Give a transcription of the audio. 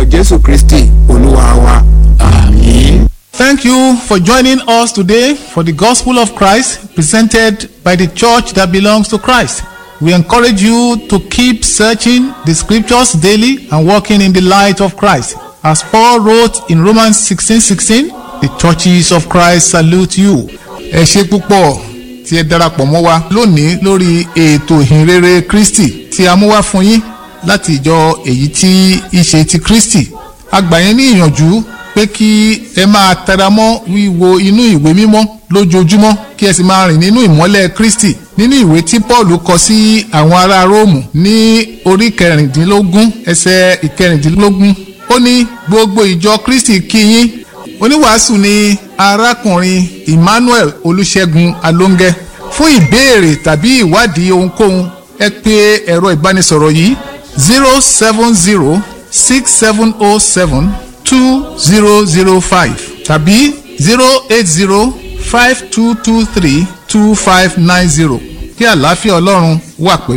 jésù kristi olúwa wa àmín. Thank you for joining us today for the Gospel of Christ presented by the church that belongs to Christ. We encourage you to keep searching the scriptures daily and walking in the light of Christ. As Paul wrote in Romans 16:16, the churches of Christ salute you. Ẹ ṣe púpọ̀ tí ẹ darapọ̀ mọ́ wa lónìí lórí ètò ìhìnrere Kristi tí a mú wá fún yín láti ìjọ èyí tí í ṣe ti Kristi. A gbà yín ní ìyànjú pé kí ẹ máa tẹra mọ́ wíwo inú ìwé mímọ́ lójoojúmọ́ kí ẹ sì máa rìn nínú ìmọ́lẹ̀ Kristi nínú ìwé tí Paul kọ sí àwọn ará Róòmù ní orí kẹrìndínlógún ẹsẹ̀ ìkẹrìndínlógún ó ní gbogbo ìjọ Kristi kí yín oníwàásù ni arákùnrin Emmanuel Olúṣẹ́gun Alóńgẹ́ fún ìbéèrè tàbí ìwádìí ohunkóhun ẹ pè ẹ̀rọ ìbánisọ̀rọ̀ yìí zero seven zero six seven oh seven two zero zero five tàbí zero eight zero five two two three two five nine zero kí àlàáfíà ọlọ́run wà pẹ̀lú.